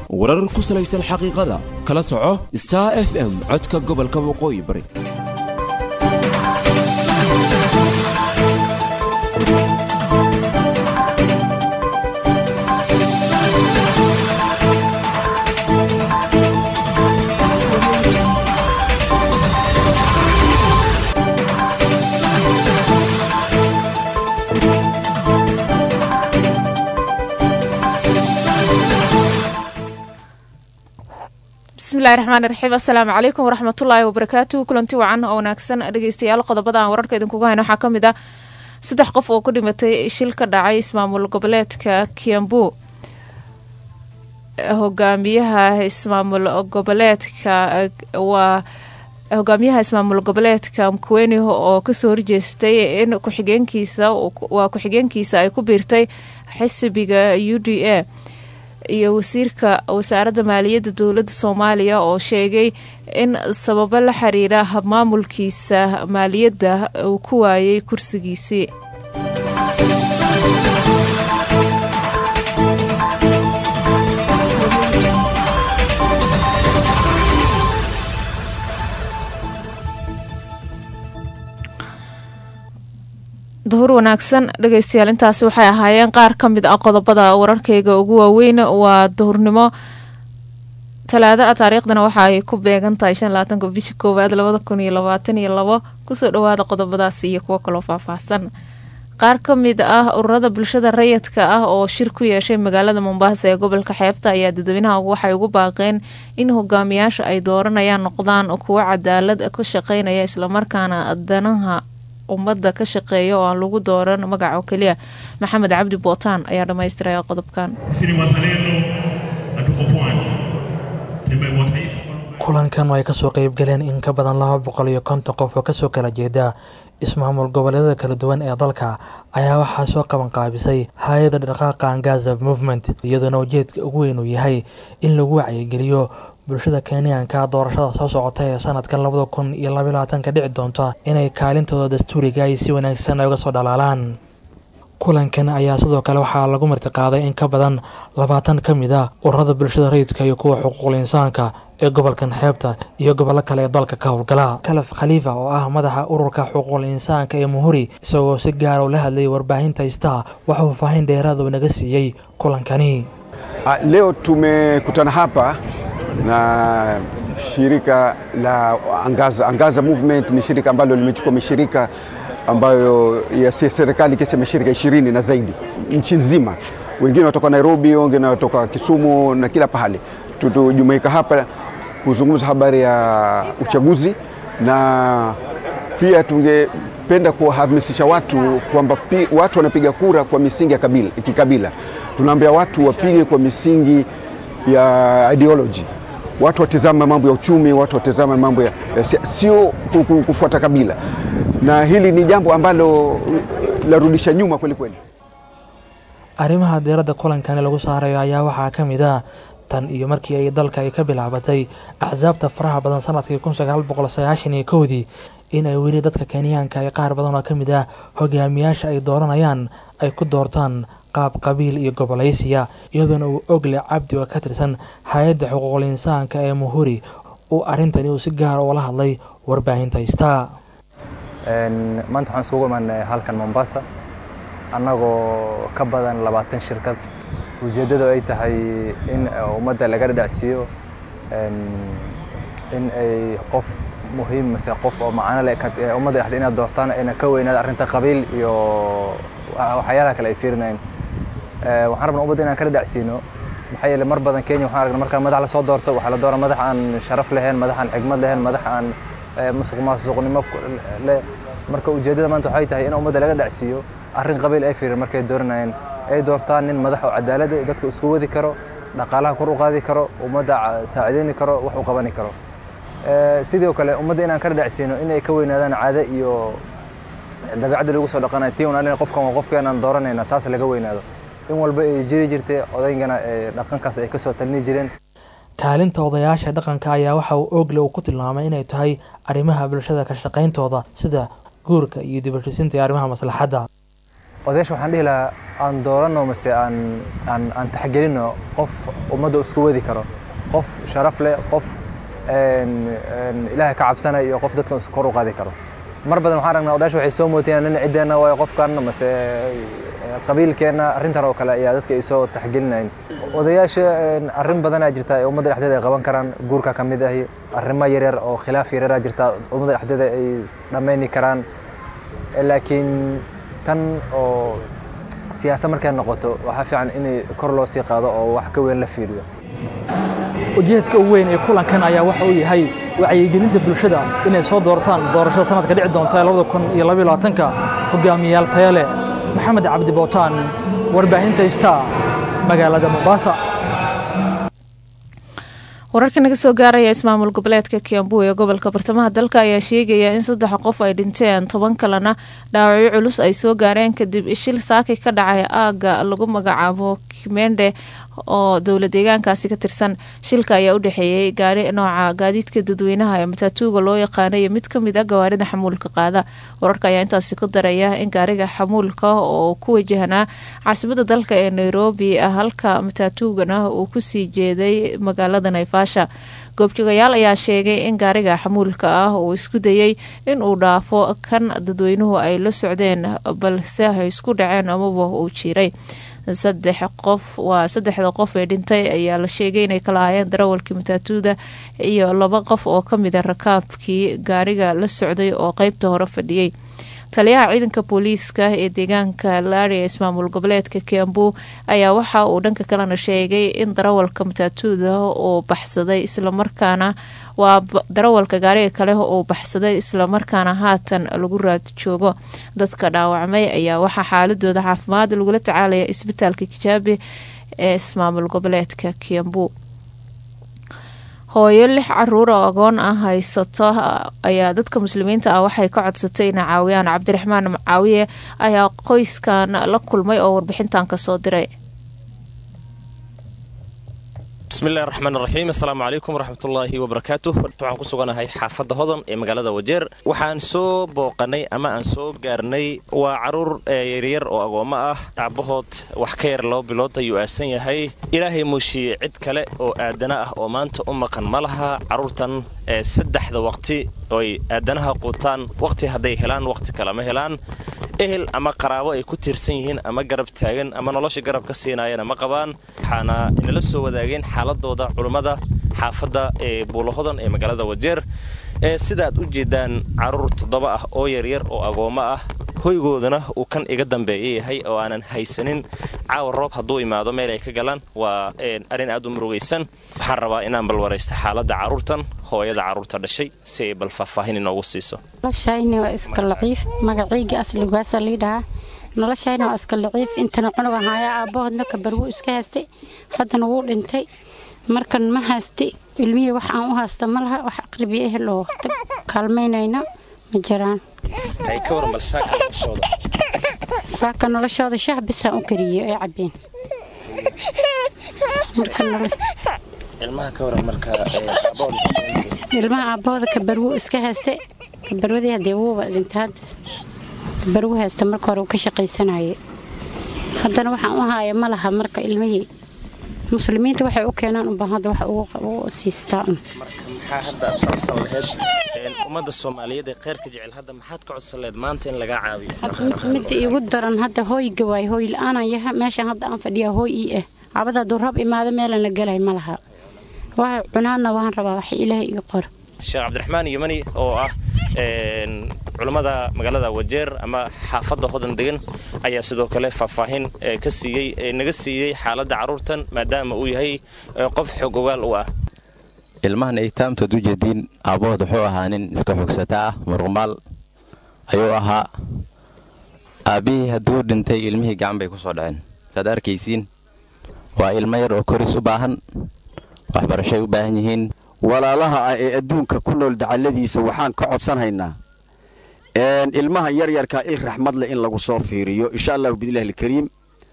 warar ku salaysan xaqiiqada kala soco star f m codka gobolka waqooyi bari bismillahi raxmaani raxiim assalaamu calaykum waraxmatullaahi wabarakaatuhu kulanti wacan oo wanaagsan dhegeystayaal qodobada aan wararka idinkuga hayno waxaa ka mid ah saddex qof oo ku dhimatay shil ka dhacay ismaamul goboleedka kiambu hogaamiyaha ismaamul goboleedka waa hogaamiyaha ismaamul goboleedka mkuweni oo kasoo horjeestay in ku-xigeenkiisa waa ku-xigeenkiisa ay ku biirtay xisbiga u d a iyo wasiirka wasaaradda maaliyadda dowladda soomaaliya oo sheegay in sababo la xiriira habmaamulkiisa maaliyadda uu ku waayay kursigiisii duhur wanaagsan dhegeystayaal intaasi waxay ahaayeen qaar ka mid ah qodobada wararkeyga ugu waaweyn waa duhurnimo talaado ah taariikhdana waxa ay ku beegan tahay shan labaatanka bisha koowaad labada kun iyo labaatan iyo labo kusoo dhawaada qodobadaas iyo kuwo kaloo faahfaahsan qaar ka mid ah ururada bulshada rayidka ah oo shir ku yeeshay magaalada mombasa ee gobolka xeebta ayaa dadweynaha waxay ugu baaqeen in hogaamiyaasha ay dooranayaan noqdaan kuwo cadaalad ka shaqeynaya islamarkaana danaha ummadda ka shaqeeya oo aan lagu dooran magac oo keliya maxamed cabdi bootaan ayaa dhammaystiraya qodobkan Sisi ni wazalendo na tuko pwani. Tembea wa taifa kulankan oo ay kasoo qeybgaleen in ka badan laba boqol iyo konton qof oo kasoo kala jeeda ismaamul goboleedyada kala duwan ee dalka ayaa waxaa soo qaban qaabisay hay-adda dhaqaaqa angaza movement iyadoona ujeedka ugu weyn uu yahay in lagu wacyigeliyo bulshada kenyaanka doorashada soo socota ee sanadkan labada kun iyo labaiy labaatanka dhici doonta inay kaalintooda dastuuriga ay si wanaagsan ay uga soo dhalaalaan kulankan ayaa sidoo kale waxaa lagu martiqaaday in ka badan labaatan ka mid ah ururada bulshada rayidka iyo kuwa xuquuqul insaanka ee gobolkan xeebta iyo gobollo kale ee dalka ka howlgala kalaf khaliifa oo ah madaxa ururka xuquuqul insaanka ee muhuri isagoo si gaara ula hadlayay warbaahinta istaa waxuu faahin dheeraad uu naga siiyey kulankani Ah, Leo tumekutana hapa na shirika la Angaza. Angaza Movement ni shirika ambalo limechukua mashirika ambayo ya si serikali kesi mashirika ishirini na zaidi nchi nzima, wengine watoka Nairobi, wengine watoka Kisumu na kila pahali. Tutujumuika hapa kuzungumza habari ya uchaguzi na pia tungependa kuwahamasisha watu kwamba pi- watu wanapiga kura kwa misingi ya kabila, kikabila. Tunaambia watu wapige kwa misingi ya ideology, watu watizame mambo ya uchumi, watu watizame mambo ya, ya sia- sio ku- ku- kufuata kabila, na hili ni jambo ambalo larudisha nyuma kweli kweli. arrimaha diiradda kulankani lagu saarayo ayaa waxaa ka mid ah tan iyo markii ay dalka ay ka bilaabatay axsaabta faraha badan sanadkii kun sagaal boqol sagaashan iyo kowdii in ay weli dadka kenyaanka ay qaar badan oo ka mid ah hogaamiyaasha ay dooranayaan ay ku doortaan qaab qabiil iyo gobolaysiya iyadoona uu ogle cabdi oo ka tirsan hay-adda xuquuqul insaanka ee muhuri uu arrintani uu si gaara ula hadlay warbaahinta istaa Een, maanta waxaan isugu imaanay halkan Mombasa annagoo ka badan labaatan shirkad ujeeddadu ay tahay in ummadda laga dhadhacsiiyo een, in ay qof muhiim mase qof oo macano leh ka- ee ummadda dhexdeeda inaad doortaan ayna ka weynaada arrinta qabiil iyo wa- waxyaalaha kale ay fiirinayaan Ee, waxaan rabnaa ummadda inaan ka dhadhacsiino maxaa yeelay mar badan Kenya waxaan aragnaa marka madax la soo doorto waxaa la dooraa madax aan sharaf lahayn madax aan xigmad lahayn madax aan ee, musuq maasuqnimo ku- leh marka ujeeddada maanta waxay tahay in ummadda laga dhacsiiyo arrin qabiil ay fiirin markay dooranayeen ay doortaan nin madax oo cadaalad ah, dadka isku wadi karo dhaqaalaha kor u qaadi karo ummadda ca- saacideyni karo wax u qabani karo Ee, sidoo kale ummadda inaan ka dhadhacsiino in ay ka weynaadaan caado iyo dabeecadda lagu soo dhaqanayo tii unaalina qofkan waa qofkeenaan dooranayna taas laga weynaado in walba ay jiri jirtay odaygana ee dhaqankaas ay kasoo talini jireen kaalinta odayaasha dhaqanka ayaa waxa uu ogle uu ku tilmaamay inay tahay arrimaha bulshada ka shaqayntooda sida guurka iyo dibashisinta iyo arrimaha maslaxadda odayaasha waxaan dhihi lahaa aan dooranno mase aan aan aan taxgelinno qof ummadda isku wadi karo qof sharaf leh qof ilaahay ka cabsanaya iyo qof dadkan isku kor u qaadi karo mar badan waxaan aragnaa odayaasha waxay soo mooteen nin ciddeenna waayo qofkan mase qabiilkeenna arrintan oo kale ayaa dadka ay soo taxgelinayn odayaasha arrin badanaa jirta ee ummadda dhexdeeda ay qaban karaan guurka ka mid ahi arrimo yaryar oo khilaaf yaryaraa jirta ummadda dhexdeeda ay dhammayni karaan laakiin tan oo siyaasad markay noqoto waxaa fiican in kor loo sii qaado oo wax ka weyn la fiiriyo ujeedka ugu weyn ee kulankan ayaa waxa uu yahay wacyigelinta bulshada inay soo doortaan doorashada sanadka dhici doonta ee labada kun iyo labaiyo labaatanka hogaamiyayaal taya leh maxamed cabdi bootaan warbaahinta star magaalada mombasa wararka naga soo gaaraya ismaamul goboleedka kiambu ee gobolka bartamaha dalka ayaa sheegaya in saddex qof ay dhinteen toban kalena dhaawacyo culus ay soo gaareen kadib shil saaki ka dhacay aaga lagu magacaabo kimende oo dowla deegaankaasi ka tirsan shilka ayaa u dhexeeyey gaari nooca gaadiidka dadweynaha ee mataatuuga loo yaqaana iyo mid kamid a gawaarida xamuulka qaada wararka ayaa intaasi ku daraya in gaariga xamuulka oo ku wajahnaa caasimada dalka ee nairobi halka mataatuugana uu kusii jeeday magaalada naivasha goobjoogayaal ayaa sheegay in gaariga xamuulka ah uu isku dayey in uu dhaafo kan dadweynuhu ay la socdeen balse ay isku dhaceen amaba uu jiiray saddex qof waa saddexda qof ee dhintay ayaa la sheegay inay kala ahaayeen darawalkii mataatuuda iyo laba qof oo kamid a rakaabkii gaariga la socday oo qeybta hore fadhiyey taliyaha ciidanka booliiska ee deegaanka laari ee ismaamul goboleedka kiambu ayaa waxa uu dhanka kalena sheegay in darawalka mataatuuda uu baxsaday islamarkaana waa darawalka gaariga kale uu baxsaday islamarkaana haatan lagu raad joogo dadka dhaawacmay ayaa waxaa xaaladooda caafimaad lagula tacaalaya isbitaalka kijaabi ee ismaamul goboleedka kiambu hooyo lix caruur oo agoon ah haysato ayaa dadka muslimiinta ah waxay ka codsatay inay caawiyaan cabdiraxmaan macaawiye ayaa qoyskan la kulmay oo warbixintan kasoo diray bismillahi raxmaan raxiim assalaamu calaykum waraxmatullaahi wabarakaatu waxaan ku suganahay xaafadda hodan ee magaalada wajeer waxaan soo booqanay ama aan soo gaarnay waa caruur yaryar oo agoommo ah aabbahood wax ka yar laba bilood ayuu aasan yahay ilaahay muushiye cid kale oo aadana ah oo maanta u maqan ma laha carruurtan saddexda waqti oy aadanaha quutaan waqti hadday helaan waqti kale ma helaan ehel ama qaraabo ay ku tiirsan yihiin ama garab taagan ama nolosha garab ka siinaayana ma qabaan waxaana inala soo wadaageen xaaladooda culummada xaafadda ee buulahodan ee magaalada wajeer ee sidaaad u jeedaan carruur toddoba ah oo yaryar oo agoommo ah hoygoodana uu kan iga dambeeya yahay oo aanan haysanin caawa roob hadduu imaado meel ay ka galaan waa arrin aad u murugaysan waxaan rabaa inaan bal waraysto xaaladda carruurtan hooyada carruurta dhashay si ay bal faahfaahin inoogu siiso noloshayni waa iska laciif magacayga aslugaasa liidhahaa noloshayni waa iska laciif intana cunuga haaya aabbahoodna kabarwuu iska haystay haddana wuu dhintay markan ma haystay ilmihii wax aan u haysta ma laha wax aqribiya ehel oo kaalmaynayna ma jiraan saaka noloshooda shah bisaan u kariye ee cabeen ilmaha aabbahooda kabarwuu iska haystay kabarwadii haddee wuuba dhintay hadda kabarwu haysta marka hore uu ka shaqaysanaye haddana waxaan u haaya ma laha marka ilmihii muslimiinta waxay u keenaan unbaan hadda wax ugu siistaa un maxaa hadda aad ka codsan laheyd ummadda soomaaliyeed ee kheyrka jecel hadda maxaad ka codsan laheyd maanta in lagaa caawiyo midda iigu daran hadda hooyga waay hooy la-aanan yaha meeshan hadda aan fadhiyaa hooy ii ah cabada hadduu rab imaado meelan la gelay ma laha waxa cunaadna waan rabaa wax ilaahay ii qor sheekh cabdiraxmaan yomani oo ah culummada magaalada wajeer ama xaafadda hodan degan ayaa sidoo kale faahfaahin ka siiyey naga siiyey xaaladda carruurtan maadaama uu yahay qof xog ogaal u ah ilmahan ay taamtood u jeediin aabbahood wuxuu ahaa nin iska xogsata ah muruqmaal ayuu ahaa aabbihii hadduu dhintay ilmihii gacan bay ku soo dhaceen saad arkaysiin waa ilmo yar oo koris u baahan waxbarashay u baahan yihiin walaalaha ah ee adduunka ku nool dacalladiisa waxaan ka codsanhaynaa ilmaha yaryarkaa il raxmad leh in lagu soo fiiriyo insha allahu bidillahi alkariim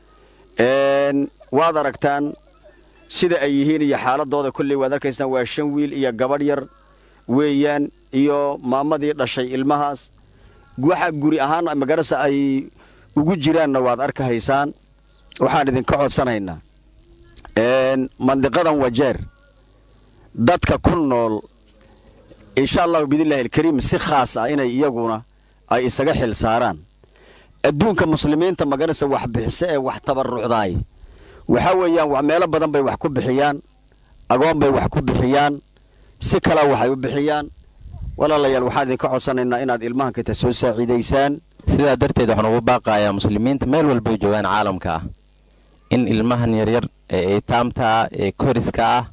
waad aragtaan sida ay yihiin iyo xaaladooda kolley waad arkaysaan waa shan wiil iyo gabadh yar weeyaan iyo maamadii dhashay ilmahaas waxa guri ahaan magarasa ay ugu jiraanna waad arkahaysaan waxaan idinka codsanaynaa mandiqadan wajeer dadka ku nool insha allahu biidnillahi alkariim si khaas ah inay iyaguna ay isaga xil saaraan adduunka muslimiinta maganaysa wax bixiso ee wax tabarrucdaay waxaa weeyaan meelo badan bay wax ku bixiyaan agoon bay wax ku bixiyaan si kalea waxay u bixiyaan walaalayaal waxaan idinka codsanaynaa inaad ilmahan kata soo saaciidaysaan sidaa darteed waxaan ugu baaqayaa muslimiinta meel walbay joogaan caalamka ah in ilmahan yaryar ee eytaamta ah ee koriska ah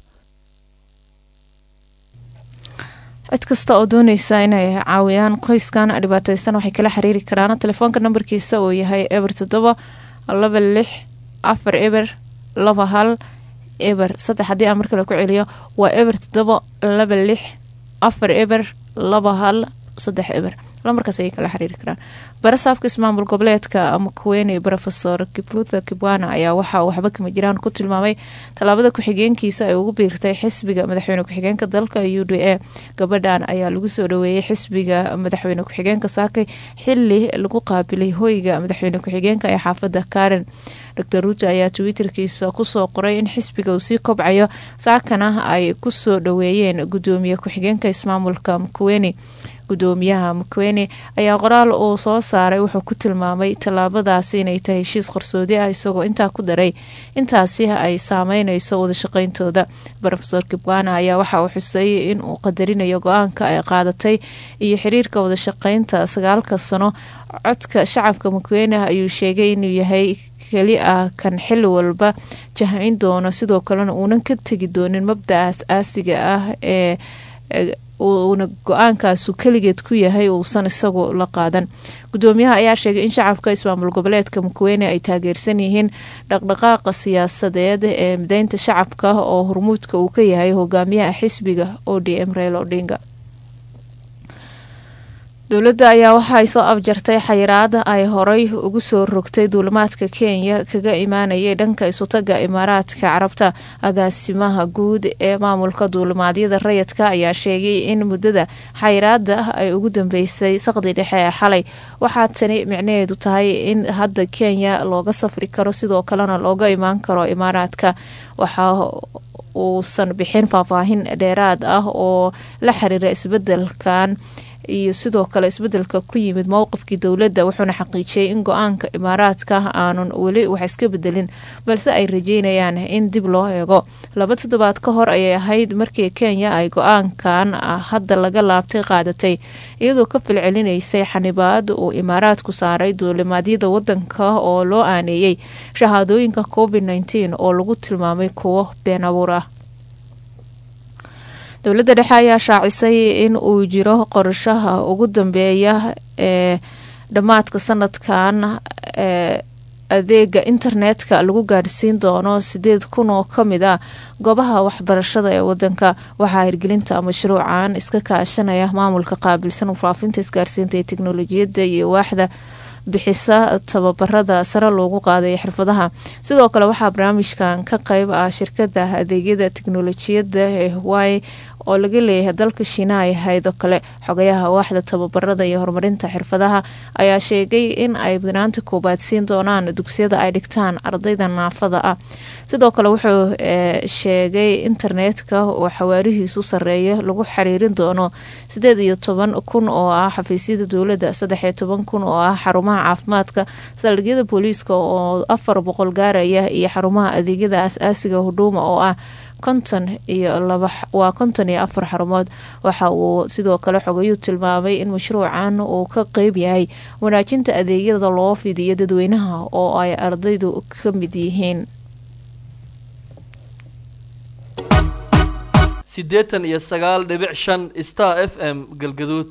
cid kasta oo dooneysa inay caawiyaan qoyskan dhibaateysan waxay kala xiriiri karaan telefoonka nambarkiisa uu yahay eber toddoba laba lix afar eber laba hal eber saddex haddii aan mar kale ku celiyo waa eber toddoba laba lix afar eber laba hal saddex eber lamarkaas ayay kala xiriiri karaan barasaafka ismaamul goboleedka makuweyne rofesor kibutha kibwana ayaa waxaa waxba kama jiraan ku tilmaamay tallaabada ku-xigeenkiisa ay ugu biirtay xisbiga madaxweyne ku-xigeenka dalka u d a gabadhan ayaa lagu soo dhaweeyey xisbiga madaxweyne ku-xigeenka saakay xili lagu qaabilay hoyga madaxweyne ku-xigeenka ee xaafada karen dor ruuto ayaa twitterkiisa kusoo qoray in xisbiga uu sii kobcayo saakana ay kusoo dhaweeyeen gudoomiye ku-xigeenka ismaamulka makuweyne gudoomiyaha makwene ayaa qoraal uu soo saaray wuxuu ku tilmaamay tallaabadaasi inay tahay heshiis qarsoodi ah isagoo intaa ku daray intaasi ay saameyneyso wadashaqeyntooda rofesor kibwana ayaa waxa uu xusay in uu qadarinayo go-aanka ay qaadatay iyo xiriirka wadashaqeynta sagaalka sano codka shacabka makwene ayuu sheegay inuu yahay keli ah kan xili walba jahayn doono sidoo kalena uunan ka tegi doonin mabdacaas aasiga ah ee uuna go-aankaasu keligeed ku yahay uusan isagu la qaadan gudoomiyaha ayaa sheegay in shacabka ismaamul goboleedka makweyne ay taageersan yihiin dhaqdhaqaaqa siyaasadeed ee mideynta shacabka oo hormuudka uu ka yahay hogaamiyaha xisbiga o d m reel odinga dowladda ayaa waxa ay soo abjartay xayiraada ay horay ugu soo rogtay duulimaadka kenya kaga imaanayay dhanka isutaga imaaraadka carabta agaasimaha guud ee maamulka duulimaadyada rayidka ayaa sheegay in muddada xayiraada ay ugu dambeysay saqdi dhexe ee xalay waxaa tani micnaheedu tahay in hadda kenya looga safri karo sidoo kalena looga imaan karo imaaraadka waxaa uusan bixin faahfaahin dheeraad ah oo la xiriira isbedelkan iyo sidoo kale isbedelka ku yimid mowqifkii dowladda wuxuuna xaqiijiyey in go-aanka imaaraadka aanun weli wax iska bedelin balse ay rajeynayaan in dib loo eego laba toddobaad ka hor ayay ahayd markii kenya ay go-aankan hadda laga laabtay qaadatay iyadoo ka falcelinaysay xanibaad uu imaaraadku saaray duulimaadyada wadanka oo loo aaneeyey shahaadooyinka covid nteen oo lagu tilmaamay kuwo been abuur ah dowladda dhexe ayaa shaacisay in uu jiro qorshaha ugu dambeeya ee dhammaadka sanadkan ee adeega internetka lagu gaarsiin doono sideed kun oo kamid ah goobaha waxbarashada ee wadanka waxaa hirgelinta mashruucan iska kaashanaya maamulka qaabilsan faafinta isgaarsiinta ee teknolojiyadda iyo waaxda bixisa tababarada sare loogu qaaday xirfadaha sidoo kale waxaa barnaamijkan ka qeyb ah shirkada adeegyada teknolojiyadda ee hawaaye oo laga leeyahay dalka shiinaha ay ahayd oo kale xogayaha waaxda tababarada iyo horumarinta xirfadaha ayaa sheegay in ay banaanta koobaad siin doonaan dugsiyada ay dhigtaan ardayda naafada ah sidoo kale wuxuu sheegay internetka oo xawaarihiisu sareeya lagu xiriirin doono sideed iyo toban kun oo ah xafiisyada dowladda saddex iyo toban kun oo ah xarumaha caafimaadka saldhigyada booliiska oo afar boqol gaaraya iyo xarumaha adeegyada as-aasiga hudhuuma oo ah konton iyo laba waa konton iyo afar xarumood waxa uu sidoo kale xogayuu tilmaamay in mashruucan uu ka qeyb yahay wanaajinta adeegyada loo fidiyo dadweynaha oo ay ardaydu ka mid yihiin siddeetan iyo sagaal dhibic shan star f m galgaduud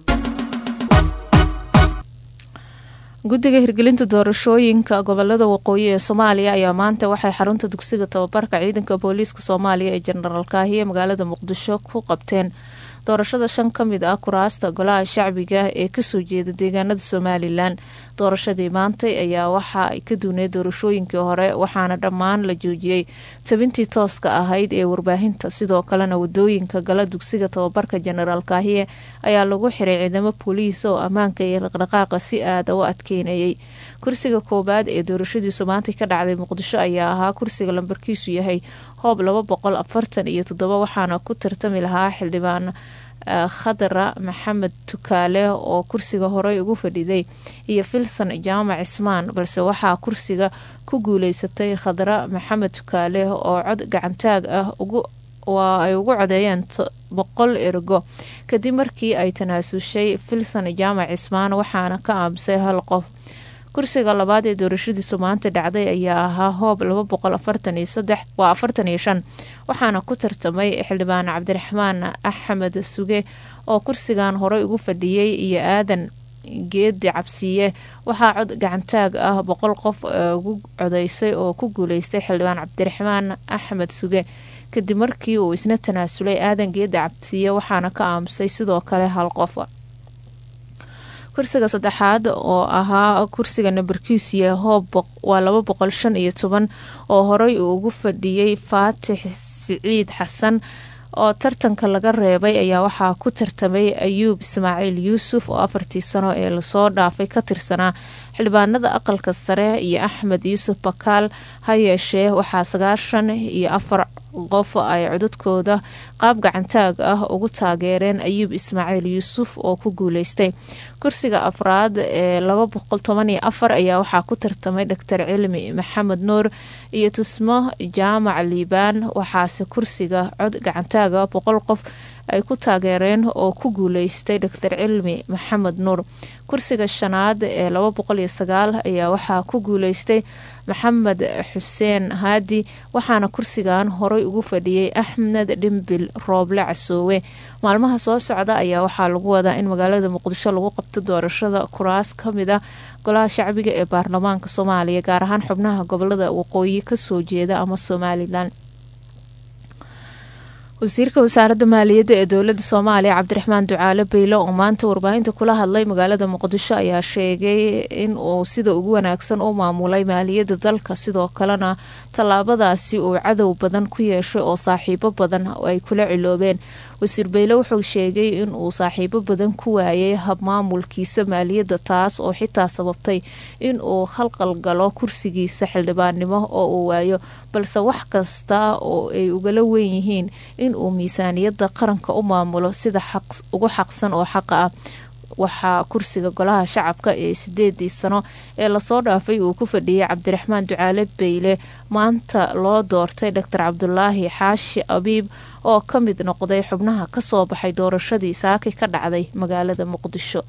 guddiga hirgelinta doorashooyinka gobolada waqooyi ee soomaaliya ayaa maanta waxay xarunta dugsiga tababarka ciidanka booliiska soomaaliya ee jenaraal kaahiye magaalada muqdisho ku qabteen doorashada shan ka mid ah kuraasta golaha shacbiga ee kasoo jeeda deegaanada somalilan doorashadii maantay ayaa waxa ay ka duuneed doorashooyinkii hore waxaana dhammaan la joojiyey tabintii tooska ahayd ee warbaahinta sidoo kalena wadooyinka gala dugsiga tababarka jenaraal kaahiye ayaa lagu xiray ciidamo booliis oo ammaanka iyo dhaqdhaqaaqa si aada u adkeynayay kursiga koowaad ee doorashadiisu maantay ka dhacday muqdisho ayaa ahaa kursiga lambarkiisu yahay hoob laba boqol afartan iyo toddoba waxaana ku tartami lahaa xildhibaan khadra maxamed tukaale oo kursiga horey ugu fadhiday iyo filson jaamac cismaan balse waxaa kursiga ku guuleysatay khadra maxamed tukaale oo cod gacantaag ah waa ay ugu codeeyeen boqol ergo kadib markii ay tanaasushay filson jaamac cismaan waxaana ka aamusay hal qof kursiga labaad ee doorashadiisu maanta dhacday ayaa ahaa hoob laba boqol afartan iyo saddex waa afartan iyo shan waxaana ku tartamay xildhibaan cabdiraxmaan axmed suge oo kursigan horey ugu fadhiyey iyo aadan geedi cabsiye waxaa cod gacantaag ah boqol qof ugu codeysay oo ku guuleystay xildhibaan cabdiraxmaan axmed suge kadib markii uu isna tanaasulay aadan geedi cabsiye waxaana ka aamusay sidoo kale hal qof kursiga saddexaad oo ahaa kursiga nambarkiisuya hoob waa laba boqol shan iyo toban oo horey uu ugu fadhiyey faatix siciid xasan oo tartanka laga reebay ayaa waxaa ku tartamay ayuub ismaaciil yuusuf oo afartii sano ee lasoo dhaafay ka tirsanaa xildhibaanada aqalka sare iyo axmed yuusuf bakaal ha yeeshee waxaa sagaashan iyo afar qof ay codadkooda qaab gacantaag ah ugu taageereen ayuub ismaaciil yuusuf oo ku guuleystay kursiga afraad ee laba boqol toban iyo afar ayaa waxaa ku tartamay doctor cilmi maxamed nuur iyo tusmo jaamac liibaan waxaase kursiga cod gacantaaga boqol qof ay ku taageereen oo ku guuleystay doctor cilmi maxamed nuur kursiga shanaad ee laba boqol iyo sagaal ayaa waxaa ku guuleystay maxamed xuseen haadi waxaana kursigan horey ugu fadhiyey axmed dhimbil rooble casoowe maalmaha soo socda ayaa waxaa lagu wadaa in magaalada muqdisho lagu qabto doorashada kuraas kamid a golaha shacbiga ee baarlamaanka soomaaliya gaar ahaan xubnaha gobolada waqooyi kasoo jeeda ama somalilan wasiirka wasaaradda maaliyadda ee dowladda soomaaliya cabdiraxmaan ducaale beyle oo maanta warbaahinta kula hadlay magaalada muqdisho ayaa sheegay in uu sida ugu wanaagsan u maamulay maaliyadda dalka sidoo kalena tallaabadaasi uu cadow badan ku yeeshay oo saaxiibo badan ay kula ciloobeen wasiir beyle wuxuu sheegay in uu saaxiibo badan ku waayay habmaamulkiisa maaliyadda taas oo xitaa sababtay in uu khalqal galo kursigiisa xildhibaannimo oo uu waayo balse wax kasta oo ay ugala weyn yihiin in uu miisaaniyadda qaranka u maamulo sida ugu xaqsan oo xaqa ah waxaa kursiga golaha shacabka ee sideedii sano ee lasoo dhaafay uu ku fadhiyey cabdiraxmaan ducaale beyle maanta loo doortay doctor cabdulaahi xaashi abiib oo ka mid noqday xubnaha kasoo baxay doorashadii saaki ka dhacday magaalada muqdisho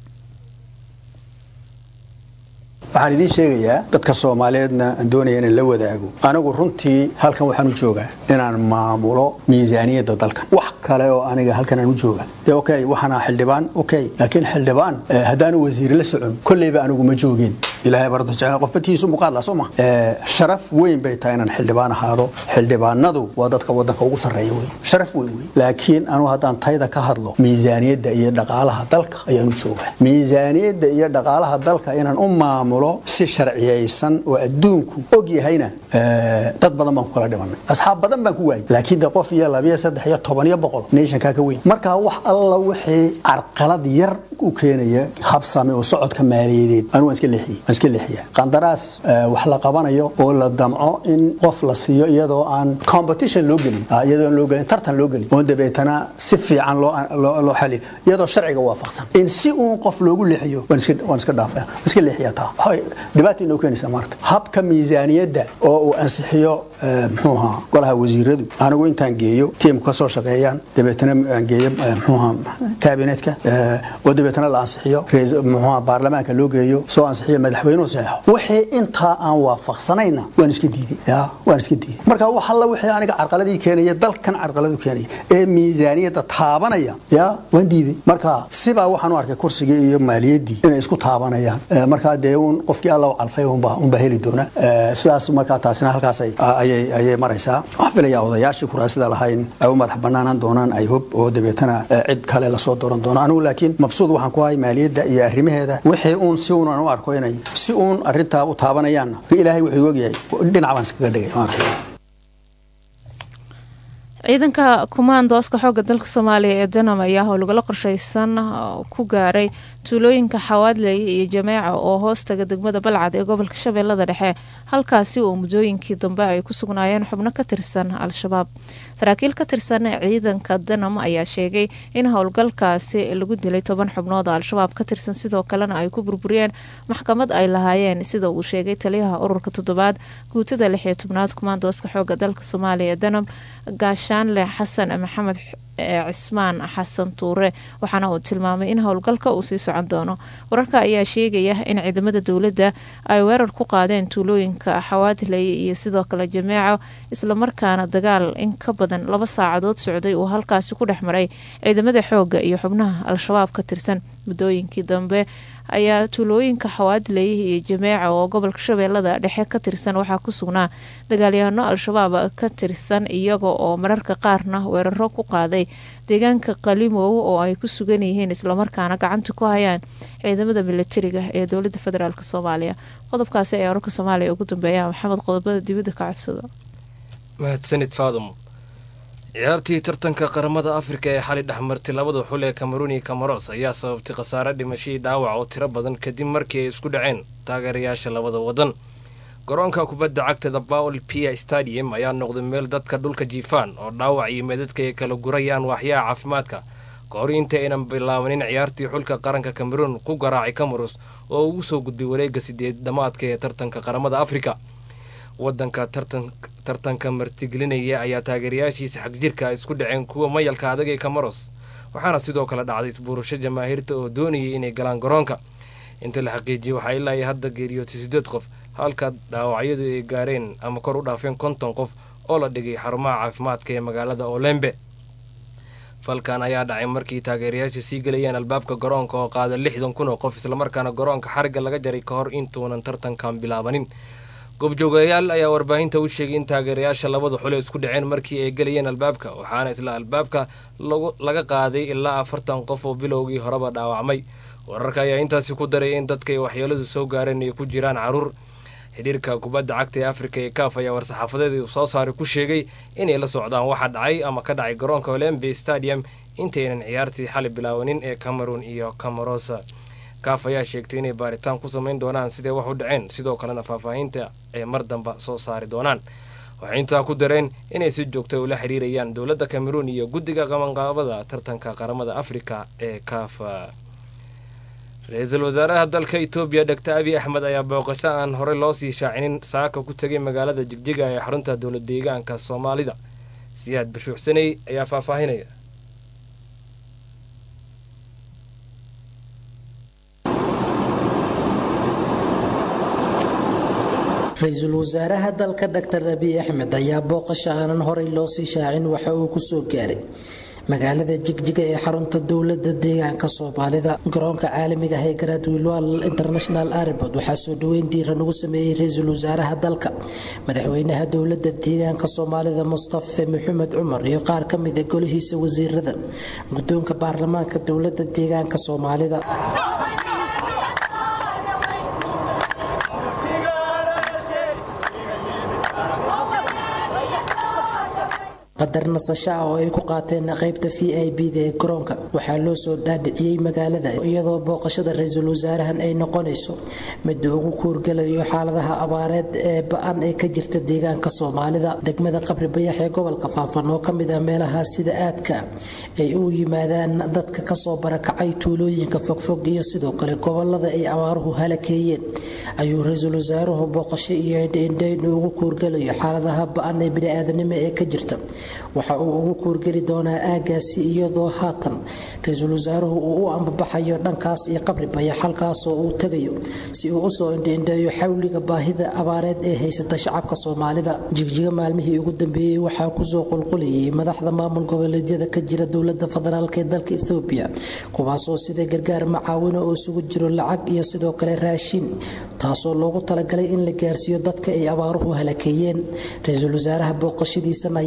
waxaan idiin sheegayaa dadka soomaaliyeedna aan doonaya inaan la wadaago anigu runtii halkan waxaan u joogaa inaan maamulo miisaaniyadda dalkan wax kale oo aniga halkan aan u jooga de okay waxaana xildhibaan okay laakiin xildhibaan haddaanu wasiir la socon kolleyba anigu ma joogin ilaahay bardo jecel qof batiisu muqaadla soo ma sharaf weyn bay tahay inaan xildhibaan ahaado xildhibaanadu waa dadka wadanka ugu sarreeya wey sharaf weyn wey laakiin anigu haddaan tayda ka hadlo miisaaniyadda iyo dhaqaalaha dalka ayaan u joogaa miisaaniyadda iyo dhaqaalaha dalka inaan u maamulo si sharciyaysan oo adduunku og yahayna dad badan baan ku kala dhimanay asxaab badan baan ku waayay laakiin de qof iyo labiyo saddex iyo toban iyo boqol nationkaa ka weyn marka wax alla wixii carqalad yar u keenaya habsame oo socodka maaliyadeed anigu waan iska leexiyey waan iska leexiyaa qandaraas wax la qabanayo oo la damco in qof la siiyo iyadoo aan competition loo gelin iyadoo aan loo gelin tartan loo gelin oo dabeetana si fiican loo loo xaliyo iyadoo sharciga waafaqsan in si uun qof loogu leexiyo waan iska waan iska dhaafaya waan iska leexiyaa taa dhibaata inoo keenaysa maarta habka miisaaniyadda oo uu ansixiyo muxuu ahaa golaha wasiiradu anigu intaan geeyo tiimku ka soo shaqeeyaan dabeetana aan geeyo muxuu ahaa kaabinetka oo dabeetana la ansixiyo muxuu ahaa baarlamaanka loo geeyo soo ansixiyo madaxweynuhu saxeexo wixii intaa aan waafaqsanayna waan iska diiday ya waan iska diiday marka wax alla wixii aniga carqaladii keenaya dalkan carqaladu keenaya ee miisaaniyadda taabanaya ya waan diiday marka sibaa waxaan u arkay kursigii iyo maaliyaddii inay isku taabanayaan markaa dee un qofkii alla u calfay unba unba heli doona sidaas markaa taasina halkaas ayay ayay maraysaa waxaan filayaa odayaashii kuraasida lahayn ay u madax banaanaan doonaan ay hub oo dabeetana cid kale lasoo dooran doono anigu laakiin mabsuud waxaan ku hay maaliyadda iyo arrimaheeda wixii uun si uun aan u arko inay si uun arrintaa u taabanayaanna ilaahay wuxuu ogyahay dhinac baan iskaga dhigay ciidanka kumaandooska xoogga dalka soomaaliya ee danam ayaa howlgalo qorsheysan ku gaaray tuulooyinka xawaadley iyo jameeca oo hoostaga degmada balcad ee gobolka shabeellada dhexe halkaasi oo muddooyinkii dambe ay ku sugnaayeen xubno ka tirsan al-shabaab saraakiil ka tirsan ciidanka danam ayaa sheegay in howlgalkaasi lagu dilay toban xubnood oo al-shabaab ka tirsan sidoo kalena ay ku burburiyeen maxkamad ay lahaayeen sida uu sheegay taliyaha ururka toddobaad guutada lix iyo tobnaad kumaandooska xoogga dalka soomaaliya ee danam gaashaanle xasan maxamed cismaan xasan tuure waxaana uu tilmaamay in howlgalka uu sii socon doono wararka ayaa sheegaya in ciidamada dowladda ay weerar ku qaadeen tuulooyinka xawaadley iyo sidoo kale jameeco islamarkaana dagaal in ka badan laba saacadood socday uu halkaasi ku dhex maray ciidamada xoogga iyo xubnaha al-shabaab ka tirsan muddooyinkii dambe ayaa tuulooyinka xawaadley iyo jameeca oo gobolka shabeellada dhexe ka tirsan waxaa ku sugnaa dagaalyahaano al-shabaab ka tirsan iyaga oo mararka qaarna weeraro ku qaaday deegaanka qalimow oo ay ku sugan yihiin islamarkaana gacanta ku hayaan ciidamada milatariga ee dowlada federaalk soomaaliya qodobkaasi ayaa wararka soomaaliya ugu dambeeya maxamed qodobada dibadda ka codsada mahadsanid faadum ciyaartii tartanka qaramada afrika ee xali dhexmartay labada xul ee kameruun iyo kamaros ayaa sababtay khasaare dhimashadii dhaawac oo tiro badan kadib markii ay isku dhaceen taageerayaasha labada wadan garoonka kubadda cagtada bawl pia stadium ayaa noqday meel dadka dhulka jiifaan oo dhaawac iyo meedadka ay kala gurayaan waaxyaha caafimaadka ka hor inta aynan bilaabanin ciyaartii xulka qaranka kameruun ku garaacay kamarus oo ugu soo gudbay wareegga sideed dhamaadka ee tartanka qaramada afrika wadanka tartanka martigelinaya ayaa taageerayaashiisa xagjirka isku dhaceen kuwa mayalka adag ee kamaros waxaana sidoo kale dhacday isbuurasho jamaahiirta oo doonayay inay galaan garoonka inta la xaqiijiyey waxaa ilaa iyo hadda geeriyootay sideed qof halka dhaawacyadu ay gaareen ama kor u dhaafeen konton qof oo la dhigay xarumaha caafimaadka ee magaalada olembe falkan ayaa dhacay markii taageerayaasha sii gelayeen albaabka garoonka oo qaada lixdan kun oo qof islamarkaana garoonka xarigga laga jaray ka hor intuunan tartankan bilaabanin goobjoogayaal ayaa warbaahinta u sheegay in taageerayaasha labada xule isku dhaceen markii ay gelayeen albaabka waxaana isla albaabka laga qaaday ilaa afartan qof oo bilowgii horeba dhaawacmay wararka ayaa intaasi ku daray in dadka ay waxyeeladu soo gaareen ay ku jiraan caruur xidhiirka kubadda cagta ee afrika ee kaaf ayaa war-saxaafadeed uu soo saaray ku sheegay inay la socdaan waxa dhacay ama ka dhacay garoonka olembe stadium intaynan ciyaartii xali bilaabanin ee cameroon iyo camarosa kaaf ayaa sheegtay inay baaritaan ku samayn doonaan siday wax u dhaceen sidoo kalena faahfaahinta ay mar damba soo saari doonaan waxay intaa ku dareen inay si joogta ula xiriirayaan dowladda cameroon iyo guddiga qabanqaabada tartanka qaramada afrika ee kaaf ra-iisul wasaaraha dalka etoobiya dhogtor abiy axmed ayaa booqasho aan horey loo sii shaacinin saaka ku tegay magaalada jigjiga ee xarunta dowlad deegaanka soomaalida siyaad bashuuxsaney ayaa faahfaahinaya ra-iisul wasaaraha dalka dr abiy axmed ayaa booqasho aanan horey loo sii shaacin waxa uu kusoo gaaray magaalada jigjiga ee xarunta dowlada deegaanka soomaalida garoonka caalamiga ah ee garadwilwal international airport waxaa soo dhaweyn diiran ugu sameeyey ra-iisul wasaaraha dalka madaxweynaha dowlada deegaanka soomaalida mustafe maxamed cumar iyo qaar ka mida golihiisa wasiirada guddoonka baarlamaanka dowlada deegaanka soomaalida qadar nasasho ah oo ay ku qaateen qaybta v i b da ee garoonka waxaa loo soo dhaadhiciyey magaalada iyadoo booqashada ra-iisul wasaarahan ay noqonayso midda ugu kuurgalayo xaaladaha abaareed ee ba-an ee ka jirta deegaanka soomaalida degmada qabri bayax ee gobolka faafan oo kamid ah meelaha sida aadka ay u yimaadaan dadka kasoo barakacay tuulooyinka fogfog iyo sidoo kale gobolada ay abaaruhu halakeeyeen ayuu ra-iisul wasaaruhu booqasho iyo indhaindhayn ugu kuurgalayo xaaladaha ba-an ee biniaadanimo ee ka jirta waxa uu ugu kuurgeli doonaa aagaasi iyadoo haatan ra-iisul wasaaruhu uu u ambabaxayo dhankaas iyo qabri bayax halkaasoo uu tegayo si uu usoo indhaindheeyo xawliga baahida abaareed ee haysata shacabka soomaalida jigjiga maalmihii ugu dambeeyey waxaa kusoo qulqulayay madaxda maamul goboleedyada ka jira dowlada federaalk ee dalka ethoobiya kuwaasoo sida gargaar macaawino oo isugu jiro lacag iyo sidoo kale raashin taasoo loogu talagalay in la gaarsiiyo dadka ay abaaruhu halakeeyeen ra-iisul wasaaraha booqashadiisan ayaa ah mid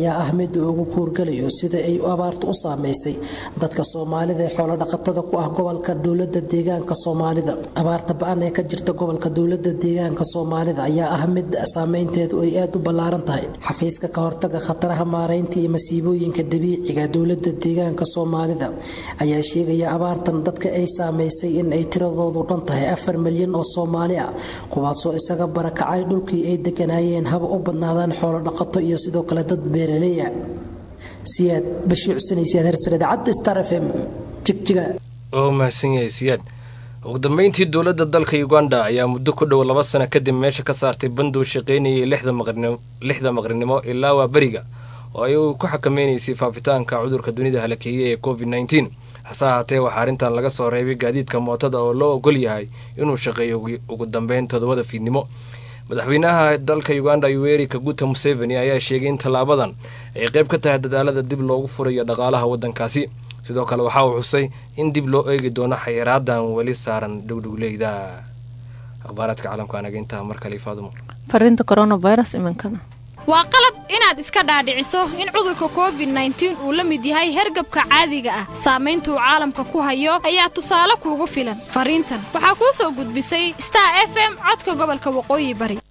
mid ugu kuurgalayo sida ay abaartu u saameysay dadka soomaalida ee xoolodhaqatada ku ah gobolka dowlada deegaanka soomaalida abaarta ba-an ee ka jirta gobolka dowlada deegaanka soomaalida ayaa ah mid saameynteedu ay aad u ballaaran tahay xafiiska ka hortaga khataraha maaraynta iyo masiibooyinka dabiiciga dowlada deegaanka soomaalida ayaa sheegaya abaartan dadka ay saameysay in ay tiradoodu dhan tahay afar milyan oo soomaali ah kuwaasoo isaga barakacay dhulkii ay deganaayeen haba u badnaadaan xoolo dhaqato iyo sidoo kale dad beeraleya siyaad bashiir xuseen siyaad hersar idaacadda star f m jigjiga oo mahadsan yahay siyaad ugu dambeyntii dowladda dalka uganda ayaa muddo ku dhow laba sano kadib meesha ka saartay banduu shaqaynayay lixda maqrinimo ilaa waa beriga oo ay ku xakameynaysay faafitaanka cudurka dunida halakeeye ee covid nneteen hase ahaatee waxaa arrintan laga soo reebay gaadiidka mootada oo loo ogol yahay inuu shaqeeyo ugu dambeyn toddobada fiidnimo madaxweynaha dalka uganda yuweri kaguta museveni ayaa sheegay in tallaabadan ay qayb ka tahay dadaalada dib loogu furayo dhaqaalaha waddankaasi sidoo kale waxa uu xusay in dib loo eegi doono xayiraadan weli saaran dhowdhowleyda akhbaaraadka caalamka anaga intaa mar kale faadumo fariinta coronavirus iminkada waa qalad inaad iska dhaadhiciso in cudurka covid nneteen uu la mid yahay hergabka caadiga ah saamayntuu caalamka ku hayo ayaa tusaale kuugu filan fariintan waxaa kuu soo gudbisay star f m codka gobolka waqooyi bari